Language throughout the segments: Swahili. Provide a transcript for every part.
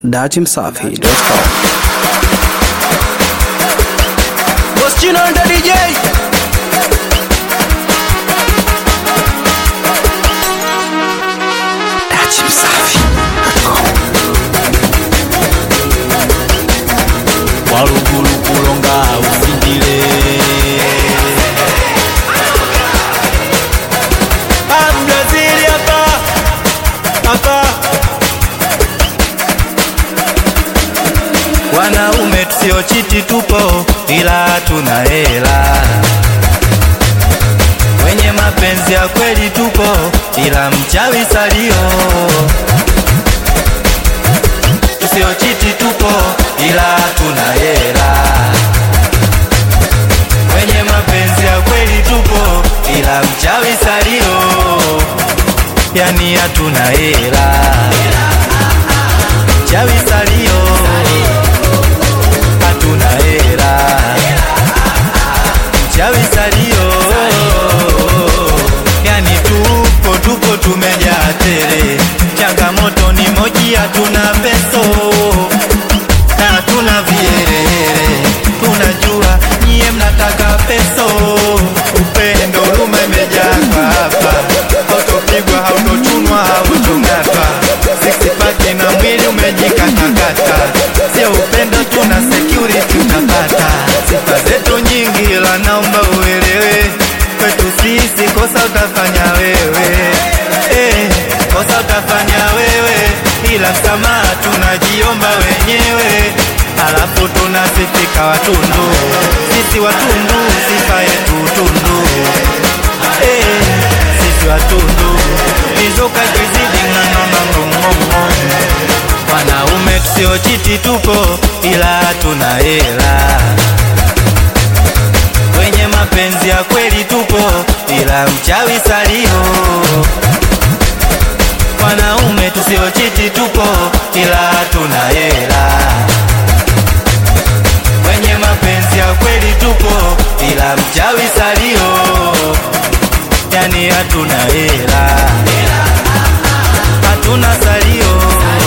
Datimsafi.com Moschino and the DJ. walugulu kulonga usindile Brazili hapa hapa wanaume tusio chiti tupo ila tuna hela wenye mapenzi ya kweli tupo ila mchawi salio tusio chiti tupo ila tuna hela wenye mapenzi ya kweli tupo ila mchawi salio yani hatuna hela mchawi salio hatuna hela mchawi salio yani tupo tupo tumejaa tele changamoto ni moji hatuna peso na hatuna vielele tunajua nyie mnataka peso upendo lumemejaa kwa hapa hautopigwa hautochunwa hautong'atwa sixpaki na mwili umejikatakata sio upendo tuna security utapata sifa zetu nyingi ila naomba uelewe kwetu sisi kosa utafanya wewe eh, kosa utafanya wewe ila msamaha tunajiomba wenyewe alafu tunasifika watundu sisi watundu sifa yetu tundu eh, sisi watundu mizuka kizidi ng'ang'ang'ang'ong'ong'o wanaume tusiochiti tupo ila tuna hela wenye mapenzi ya kweli tupo ila mchawi salio wanaume tusiochiti tupo ila tuna hela wenye mapenzi ya kweli tupo ila mchawi salio yani hatuna hela hatuna salio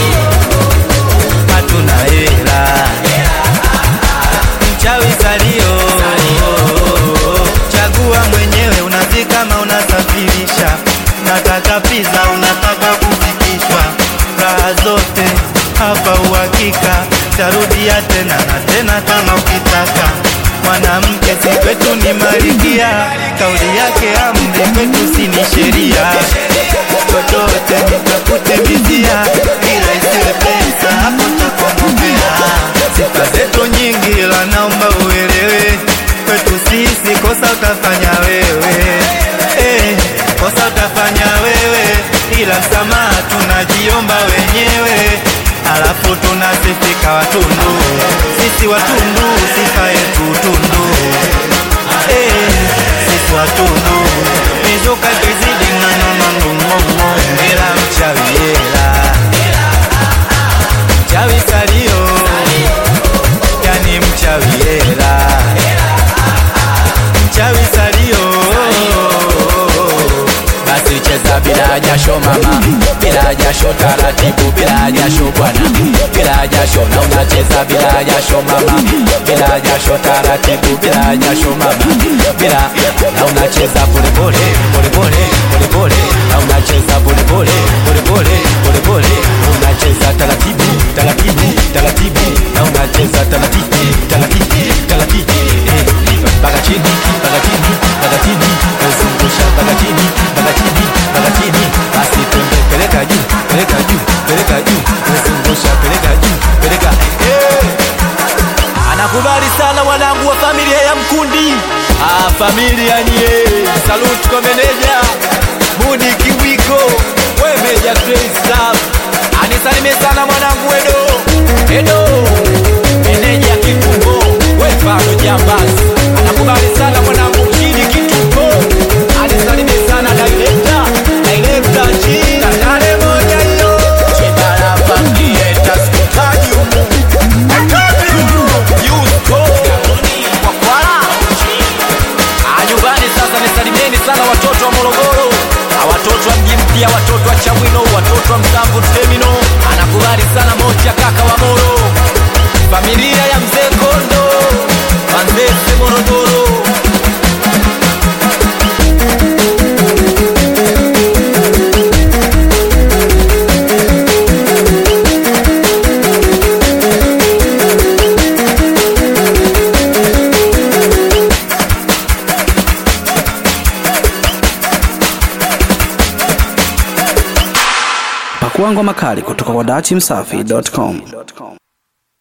hatuna hela mchawi salio chagua mwenyewe unazi kama unasafirisha nataka pizza unataka kufikishwa raha zote hapa uhakika tarudia tena na tena kama ukitaka mwanamke si kwetu ni malikia kauli yake amri kwetu si ni sheria chochote nitafute bizia ila isiwe pesa hapo takomopea sifa zetu nyingi ila naomba uelewe kwetu sisi kosa utafanya wewe eh, kosa utafanya wewe ila msamaha tunajiomba wenyewe alafu tunasifika watundu sisi watundu sifa yetu tundu eh, sisi watundu mizuka kizidi ng'ang'ang'ang'ong'o ila mchawi hela mchawi salio yani mchawi hela mchawi salio basi cheza bila jasho mama bila jasho taratibu bila jasho bwana bila jasho na unacheza bila jasho mama bila jasho taratibu bila jasho mama bila na unacheza pole pole pole pole pole pole na unacheza pole pole pole pole pole pole unacheza taratibu taratibu taratibu na unacheza taratibu taratibu taratibu eh mpaka chini mpaka chini mpaka chini uzungusha mpaka chini mpaka chini mpaka chini basi twende peleka juu peleka juu peleka juu uzungusha peleka juu peleka eh anakubali sana wanangu wa familia ya Mkundi. Ah, familia nye, salute kwa meneja Mudi Kiwiko, we meja Grace Love. Anisalimie sana mwanangu Edo, Edo meneja Kitungo, we Fano Jambazi. Anakubali sana mwanangu Chidi Kitungo, anisalimie sana director, director G, Tandale moja hiyo, Chedara Family, Taskutaji humu. nyumbani sasa nisalimieni sana watoto wa morogoro Ah, watoto wa mji mpya watoto wa chamwino watoto wa msamvu temino anakubali sana mocha Pakua ngoma kali kutoka kwa dachimsafi.com.